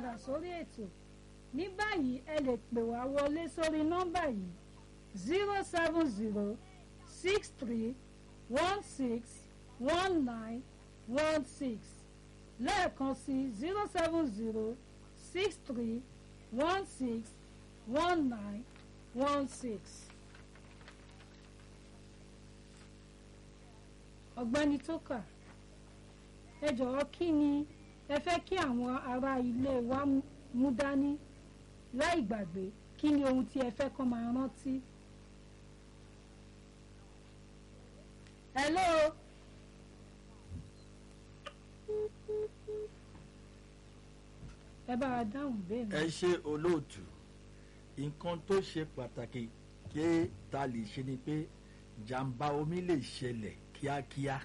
padà sórí ètò ní báyìí ẹ lè pè wá wọlé sórí nọ́mbà yìí zero seven zero six three one six one nine one six lẹ́ẹ̀kan sí zero seven zero six three one six one nine one six. ọ̀gbẹ́ni tókà ẹ jọ̀wọ́ kí ni ẹ fẹ́ kí àwọn ará ilé wa mú dání láì gbàgbé kí ni ohun tí ẹ fẹ́ kọ́ máa rántí. hello. ẹ bá wa dáhùn bẹ́ẹ̀ ẹ ṣe olóòtú nǹkan tó ṣe pàtàkì kí ta lè ṣe ni pé jàǹbá omi lè ṣẹlẹ̀ kíákíá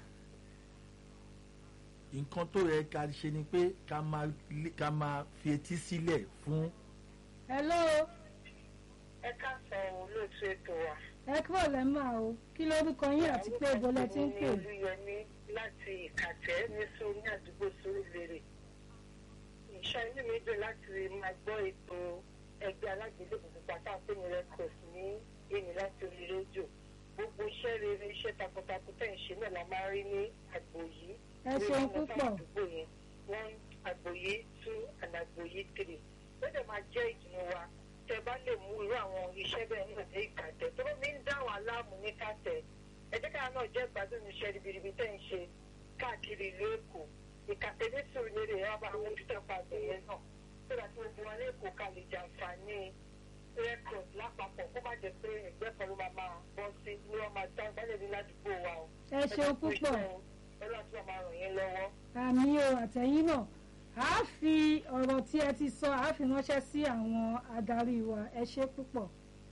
nǹkan tó yẹ ká ṣe ni pé ká máa ká máa fi etí sílẹ̀ fún. hello. ẹ káàsán olóòtú ètò wa. ẹ kúrò lẹ́mà o kí lórúkọ yín àti pé ibo lẹ ti ń pè. orúkọ mi ni olúyẹmí láti ìkàtẹ́ ní sórí àdúgbò sórílẹ̀rẹ̀. ìṣe inú mi dùn láti máa gbọ́ ètò ẹgbẹ́ alágbèlébùú pátá pé ní records ní èmi láti orí rédíò gbogbo iṣẹ́ rere iṣẹ́ takuntakun tẹ̀ ń ṣe náà la máa rí ní àgbò yìí. ẹ ṣeun púpọ̀. one àgbò yìí two and àgbò yìí three. ó dẹ̀ máa jẹ́ ìdùnnú wa tẹ bá lè mú irú àwọn iṣẹ́ bẹ́ẹ̀ náà dé ìkàtẹ́ tó mi ń dá wà láàmú ní kàtẹ́ ẹ jẹ́ káà náà jẹ́ ìgbádùn iṣẹ́ ribiribi tẹ̀ ń ṣe káàkiri ìlú èkó ìkàtẹ́ ní sùúrù ẹ̀ wá bá àwọn ojútọ̀ pàdé yẹn náà tó dà tí gbogbo wọn lẹ́kọ̀ọ́ ká lè jàǹfààní record lápapọ̀ kó má jẹ́ pé ẹgbẹ́ kan ló máa máa bọ́ sí ní wọ́n máa dá gbálẹ̀ ní ládùúgbò wa o. ẹ ṣeun púpọ̀. ọlọ́run tí wọ́n máa ràn yín lọ́wọ́. àmì o àtẹ̀yìn náà a fi ọ̀rọ̀ tí ẹ ti sọ a fi ránṣẹ́ sí àwọn adarí wa ẹ ṣe púpọ̀.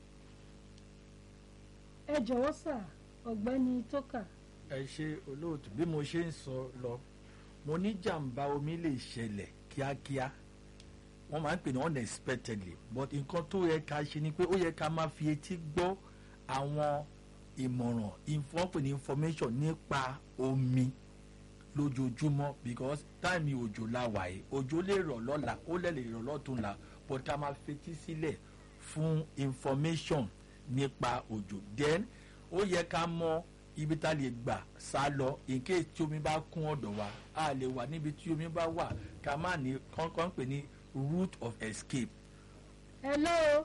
ẹ jọ̀wọ́ sà ọ̀gbẹ́ni tókà. ẹ ṣe olóòtú bí mo ṣe ń sọ lọ mo ní jàǹbá omi lè ṣẹlẹ̀ kíákíá wọ́n máa ń pè ní unexpectedly but nǹkan tó yẹ ká ṣe ni pé ó yẹ ká máa fi etí gbọ́ àwọn ìmọ̀ràn wọ́n pè ní information nípa omi lójoojúmọ́ because táìmì òjò la wà yìí òjò lè rọ̀ lọ́la ó lè lè rọ̀ lọ́tún la but ká máa fetí sílẹ̀ fún information nípa òjò then ó yẹ ká mọ ibi tá a lè gbà sá lọ in case tí omi bá kún ọ̀dọ̀ wa a lè wà níbi tí omi bá wà ká má ní kọ́ńkọ́ń pè ní route of escape. hello.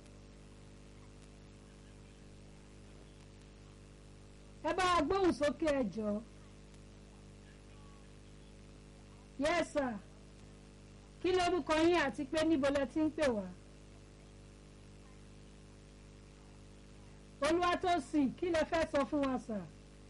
ẹ bá a gbóhùn sókè ẹ jọ. yes sir kí lórúkọ yín àti pé níbo lẹ ti ń pè wá. olúwatósìn kí lẹ fẹ́ sọ fún wa sà.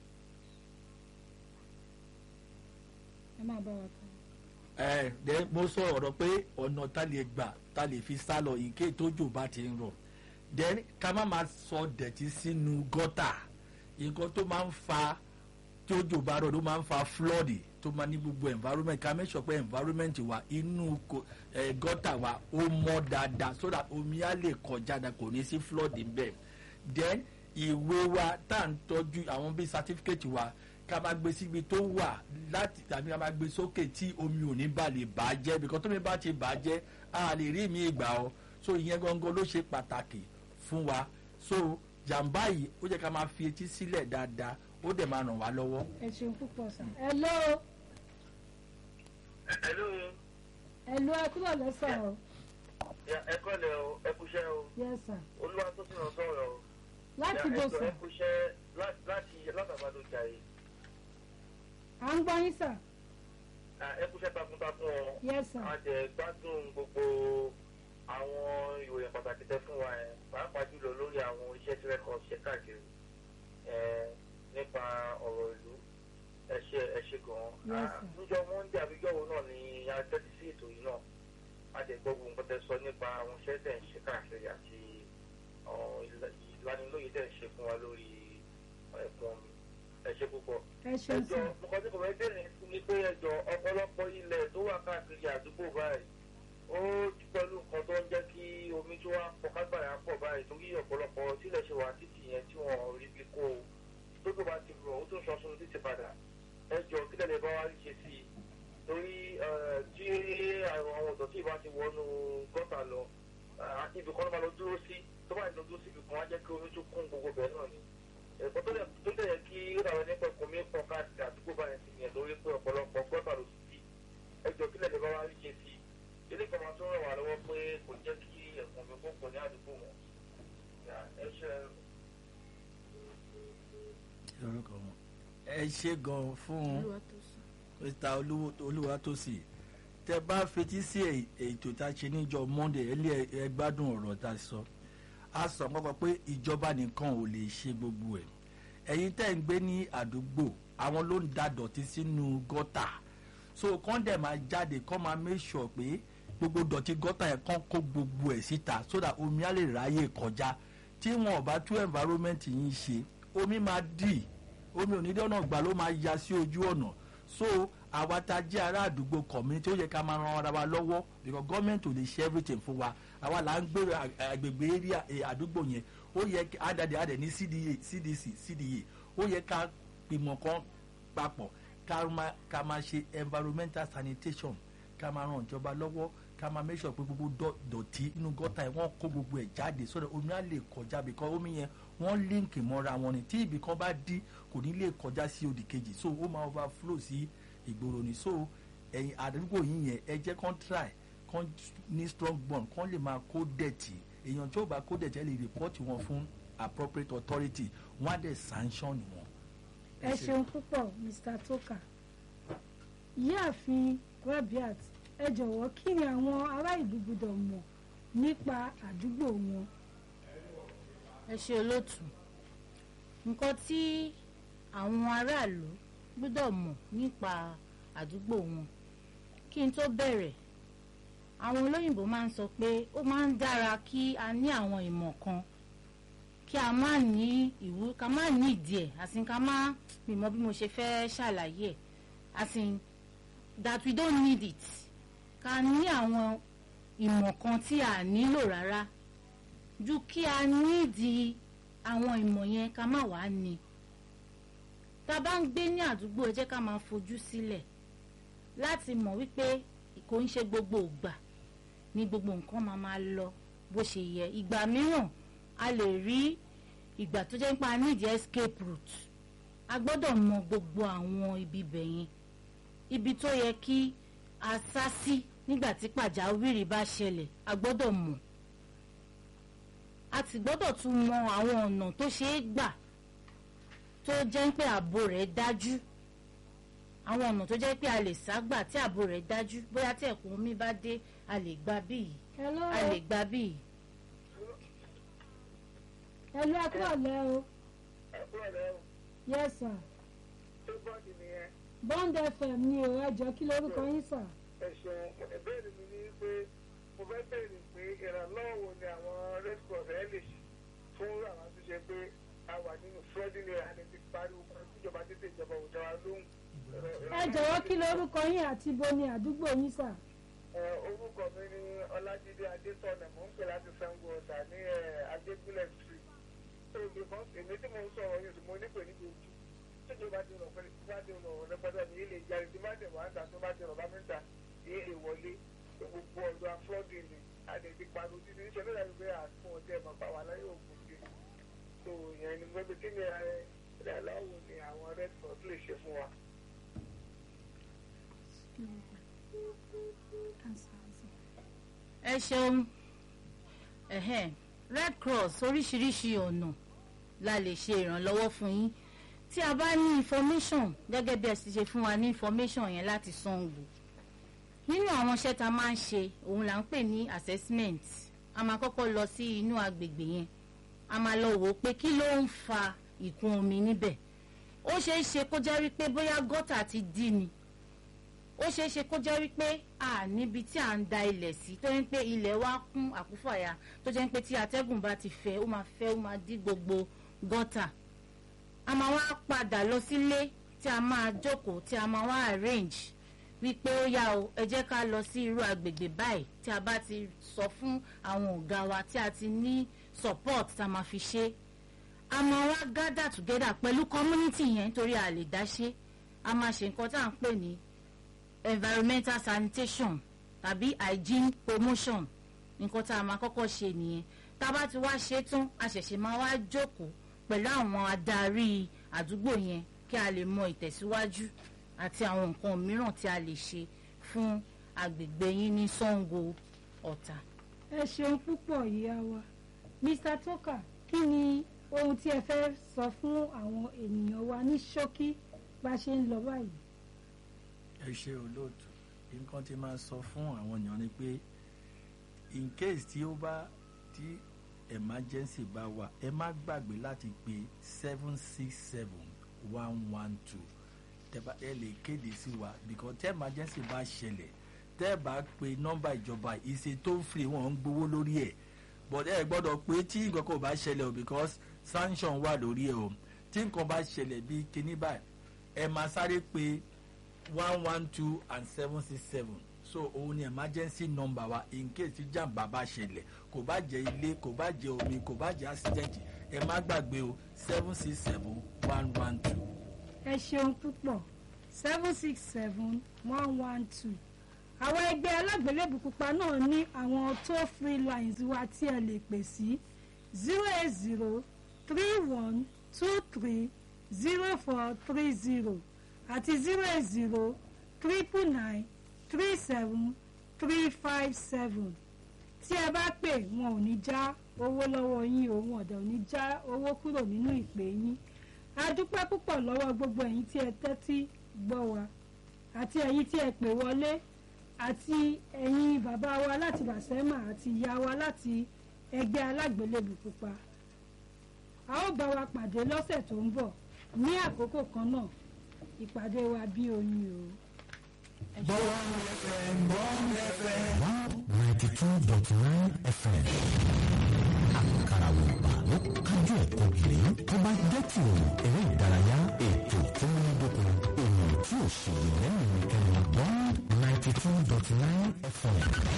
ẹ máa bá wa kàn ẹ ẹ mo sọ ọ̀rọ̀ pé ọ̀nà tá lè gbà tá lè fi sá lọ ìké tójò bá ti ń rọ̀ then ká má máa sọ dẹ̀tí sínú gọ́tà nǹkan tó máa ń fa tójò bá rọ̀ ló máa ń fa flood tó máa ní gbogbo environment ká make sure pé environment wa inú ẹ gọ́tà wa ó mọ́ dáadáa so that omi á lè kọjá dáa kò ní sí flood níbẹ̀ then ìwé wa tá à ń tọ́jú àwọn bíi certificate wa ká máa gbé síbi tó wà láti tàbí ká máa gbé sókè tí omi ò ní bá lè bà á jẹ́ because tómi bá ti bà á jẹ́ a lè rí mi ìgbà ọ so ìyẹn gangan ló ṣe pàtàkì fún wa so jàǹbá yìí ó jẹ́ ká máa fi etí sílẹ̀ dáadáa ó dẹ̀ máa ràn wá lọ́wọ́. ẹ ṣeun púpọ̀ sà. hello. hello. hello ẹ kúrò lẹ́sà o. ẹ kọ́lẹ̀ o ẹ kúṣẹ́ o. yes sir. olúwa tó sì ràn sọ̀rọ̀ o. láti bó sà. ẹ kúṣẹ́ láti látàbàdàn jàre à ń gbọ́ yín sà. ẹ kúṣẹ́ takuntakun ọ. yes sir. a jẹ gbádùn gbogbo àwọn ìròyìn pàtàkì tẹ fún wa yẹn pàápàá jùlọ lórí àwọn iṣẹ́ tí rẹ́kọ̀ ṣe káàkiri nípa ọ̀rọ̀ ìlú ẹ ṣe ẹ ṣe gan-an. níjọ́ monday àbíjọ́wò náà ni a tẹ́tí sí ètò yìí náà a jẹ gbọ́ gbogbo nǹkan tẹ sọ nípa àwọn iṣẹ́ tẹ̀ ń ṣe káàkiri àti ìlanilóye tẹ̀ ń ṣe fún wa lórí ẹ̀kún omi ẹ ṣe púpọ̀. ẹ ṣeun sà. ẹjọ nǹkan tí kò fẹ́ bẹ̀rẹ̀ ni pé ẹjọ ọ̀pọ̀lọpọ̀ ilẹ̀ tó wà káàkiri àdúgbò báyìí ó pẹ̀lú nǹkan tó ń jẹ́ kí omi tó wá pọ̀ kágbàrá pọ̀ báyìí torí ọ̀pọ̀lọpọ̀ sílẹ̀ ṣe wà títì yẹn tí wọ́n rí bí kó o tó tó bá ti rọ̀ ó tún sọ sunu títì padà ẹjọ kílẹ̀ lè bá wa rí ṣe sí i torí tí àwọn ọ̀dọ́ tí ìbá ti wọnú gọ́tà lọ ibì kan ló máa lọ dúró sí tó bá lọ dúró sí ibì kan wá jẹ́ kí omi tún kún gbogbo bẹ́ẹ̀ náà ni ẹ̀kọ́ tó dẹ̀ yẹ kí ó dàbẹ̀ nípa ẹ̀kọ́ mi pọ̀ káàkiri àdúgbò báyẹn sí ni ẹ̀ lórí pé ọ̀pọ̀lọpọ̀ gọ́tà ló sí ẹjọ́ kílẹ̀ lè bá wá rí ṣe sí ilé kan máa tún ràn wá lọ́wọ́ pé kò jẹ́ kí ẹ̀kọ́ mi kó pọ̀ ní àdúgbò wọn ẹ ṣe orúkọ wọn. ẹ ṣe gan fún mr olúwatósì tẹ bá fetí sí ètò tá a ṣe níjọ monday ẹ lé ẹ gbádùn ọ̀rọ̀ tá a sọ a sọ kọ́kọ́ pé ìjọba nìkan ò lè ṣe gbogbo ẹ̀ ẹ̀yin tẹ́ ń gbé ní àdúgbò àwọn ló ń da dọ̀tí sínú gọ́tà so kán dẹ̀ máa jáde kán máa make sure pé gbogbo dọ̀tí gọ́tà yẹn kán kó gbogbo ẹ̀ síta so that omi á lè ráyè kọjá tí wọn ò bá tú environment yìí ṣe omi máa dì omi onídọ́nà gbà ló máa ya sí ojú ọ̀nà so àwa tá a jẹ́ ará àdúgbò community ó yẹ ká máa ran ara wa lọ́wọ́ because government ò lè ṣe everything fún wa àwa là ń gbé agbègbè area àdúgbò yẹn ó yẹ àdàdé àdè ní cda cdc cda ó yẹ ká gbìmọ̀ kan papọ̀ ká máa ṣe environmental sanitation ká máa ran ìjọba lọ́wọ́ ká máa make sure pé gbogbo dọ̀tí inú gọ́tà yẹn wọ́n kó gbogbo ẹ̀ jáde sọ́dọ̀ omi á lè kọjá because omi yẹn wọ́n líǹkì mọ́ra wọn ni tí ibì kan bá dí kò ní lè kọjá sí òdì kejì so ó máa overflow sí ìgboro ni so ẹ̀yin àdúgbò yín yẹn ẹ jẹ́ kán try kán ní strong bond kán lè máa kó dẹ̀tì èèyàn tí ó bá kó dẹ̀tì ẹ lè report wọn fún appropriate authority wọ́n á dẹ̀ sanction wọn. ẹ ṣeun púpọ̀ mr toka ìyáàfin rabiat ẹ jọ̀wọ́ kí ni àwọn ará ìlú gbọ́dọ̀ mọ̀ nípa àdúgbò wọn. ẹ ṣe olóòtú nǹkan tí àwọn aráàlú gbọ́dọ̀ mọ̀ nípa àdúgbò wọn kí n tó bẹ̀rẹ̀ àwọn olóyìnbó máa ń sọ pé ó máa ń dára kí a ní àwọn ìmọ̀ kan kí a má ní ìwú ká má ní ìdí ẹ̀ àsìn ká má mímọ̀ bí mo ṣe fẹ́ ṣàlàyé ẹ̀ àsìn that we don't need it ká ní àwọn ìmọ̀ kan tí a nílò rárá ju kí a nídìí àwọn ìmọ̀ yẹn ká má wàá ní tá a bá ń gbé ní àdúgbò ẹ jẹ́ ká máa fojú sílẹ̀ láti mọ̀ wípé kò ń ṣe gbogbo ìgbà ní gbogbo nǹkan máa máa lọ bó ṣe yẹ ìgbà mìíràn a lè rí ìgbà tó jẹ́ pé a nídìí escape route a gbọ́dọ̀ mọ gbogbo àwọn ibi bẹ̀ yẹn ibi tó yẹ kí a sá sí nígbà tí pàjáwìrì bá ṣẹlẹ̀ a gbọ́dọ̀ mọ̀ a ti gbọ́dọ̀ tún mọ àwọn ọ̀nà tó ṣeé gbà tó jẹ́ pé ààbò rẹ̀ dájú àwọn ọ̀nà tó jẹ́ pé a lè sá gbà tí ààbò rẹ̀ dájú bóyá tí ẹ̀kún omi bá dé a lè gba bíi hello a lè gba bíi. hello ẹ kúrò lẹ́ o ẹ̀kúrọ̀ rẹ̀ yes sir tó bọ́ọ̀dì nìyẹn bond fm ni o ẹ jọ kí lórúkọ yín sà. ẹ̀sùn ìbéèrè mi ni pé mo fẹ́ béèrè pé ìrànlọ́wọ́ wo ni àwọn red cross ẹ̀ lè ṣe fún àwọn tó ṣe pé a wà nínú flooding area ní ti pariwo kan ìjọba tètè ìjọba ò dára lóhùn. ẹ jọ̀wọ́ kí lórúkọ yín àti ibo ni àdúgbò yín sà. Ẹ, orúkọ mi ni ọlájídé adétọ̀nà mò ń pè láti sango ọ̀tà ní adégúnlẹ̀ street so because èmi tí mo ń sọ̀rọ̀ yìí tí mo nípè níbi ojú tí ìjọba ti rọ̀ pé tí bá ti rọ̀ rẹpẹtẹ ní ilé ìjà tí bá ti wà ń ta tó bá ti rọ̀ bá mi ń ta ní èlé wọlé pé gbogbo ọ̀dọ̀ aflọ́dì ni àdèdè pariwo títí níṣẹ́ nígbà tó fẹ́ àtúntò ọjọ́ ẹ̀mọ́ pa wà láyé òkú sí so ìyẹn ni gbogbo kí ni ẹ aláwo ni àwọn red cross lè ṣe fún wa. ẹ ṣeun ẹhẹn red cross oríṣiríṣi ọ̀nà la lè ṣe ìrànlọ́wọ́ fún yín tí a bá ní information gẹ́gẹ́ bí ẹ ti ṣe fún wa ní information yẹn láti sanwó nínú àwọn iṣẹ́ tá a máa ń ṣe òun là ń pè ní assessment a máa kọ́kọ́ lọ sí inú agbègbè yẹn a máa lọ wò ó pé kí ló ń fa ìkún omi níbẹ̀ ó ṣeé ṣe kó jẹ́ wípé bóyá gọ́tà ti dí ni ó ṣeé ṣe kó jẹ́ wípé a níbi tí à ń da ilẹ̀ sí tó ń pé ilẹ̀ wa kún àkúfàyà tó jẹ́ pé tí atẹ́gùn bá ti fẹ́ ó máa fẹ́ ó máa dí gbogbo gọ́tà a máa wá padà lọ sílé tí a máa jókòó tí a máa wá arrange wípé ó yá o ẹ jẹ́ ká lọ sí irú agbègbè báyìí tí a bá ti sọ fún àwọn ọ̀gá wa tí a ti ní support tá a máa fi ṣe a máa wá gather together pẹ̀lú community yẹn torí a lè dá ṣe a máa ṣe nǹkan tá à ń pè ní environmental sanitation tàbí hygiene promotion nǹkan tá a máa kọ́kọ́ ṣe nìyẹn tá a bá ti wá ṣe tán a ṣẹ̀ṣẹ̀ máa wá jókòó pẹ̀lú àwọn adarí àdúgbò yẹn kí a lè mọ ìtẹ̀síwájú àti àwọn nǹkan mìíràn tí a lè ṣe fún agbègbè yín ní Sango Ọ̀tà. ẹ ṣeun púpọ̀ ìyá wa mr toka kí ni ohun tí ẹ fẹ́ sọ fún àwọn ènìyàn wa ní ṣókí bá ṣe ń lọ báyìí. ẹ ṣe olóòtú nǹkan tí máa sọ fún àwọn èèyàn ni pé in case tí ó bá tí emergency bá wà ẹ má gbàgbé láti pe seven six seven one one two tẹ́bá ẹ lè kéde sí wa because tẹ́ emergency bá ṣẹlẹ̀ tẹ́ ẹ bá pe nọ́mbà ìjọba ìṣe tó ń fi wọn ń gbowó lórí ẹ̀ but ẹ gbọ́dọ̀ pé tí nǹkan kan ò bá ṣẹlẹ̀ o because sanction wà lórí ẹ̀ o tí nǹkan bá ṣẹlẹ̀ bí kinní báyìí ẹ máa sáré pé one one two and seven six seven so òun ni emergency number wa in case tí jàǹbá bá ṣẹlẹ̀ kò bá jẹ́ ilé kò bá jẹ́ omi kò bá jẹ́ accident ẹ má gbàgbé o seven six seven one one two. ẹ ṣeun púpọ̀ seven six seven one one two àwọn ẹgbẹ́ alágbélébù pupa náà ní àwọn toll free lines wa tí ẹ lè pè sí zero eight zero three one two three zero four three zero àti zero eight zero triple nine three seven three five seven tí ẹ bá pè wọn ò ní já owó lọ́wọ́ yín o wọn ọ̀dẹ̀ ò ní já owó kúrò nínú ìpè yín a dúpẹ́ púpọ̀ lọ́wọ́ gbogbo ẹ̀yin tí ẹ tẹ́tí gbọ́ wa àti ẹ̀yin tí ẹ pè wọlé àti ẹ̀yin bàbá wa láti bàṣẹ́mà àti ìyá wa láti ẹgbẹ́ alágbélébù pupa a ó bá wa pàdé lọ́sẹ̀ tó ń bọ̀ ní àkókò kan náà ìpàdé wa bí oyin o. ninety two dot nine fm àkàrà wòpà ló kájú ẹ̀kọ́ gírí tó bá jẹ́ ti òun eré ìdárayá ètò tó múnádóko ènìyàn tí ò ṣèlè lẹ́yìn nìkan ní bond ninety two dot nine fm.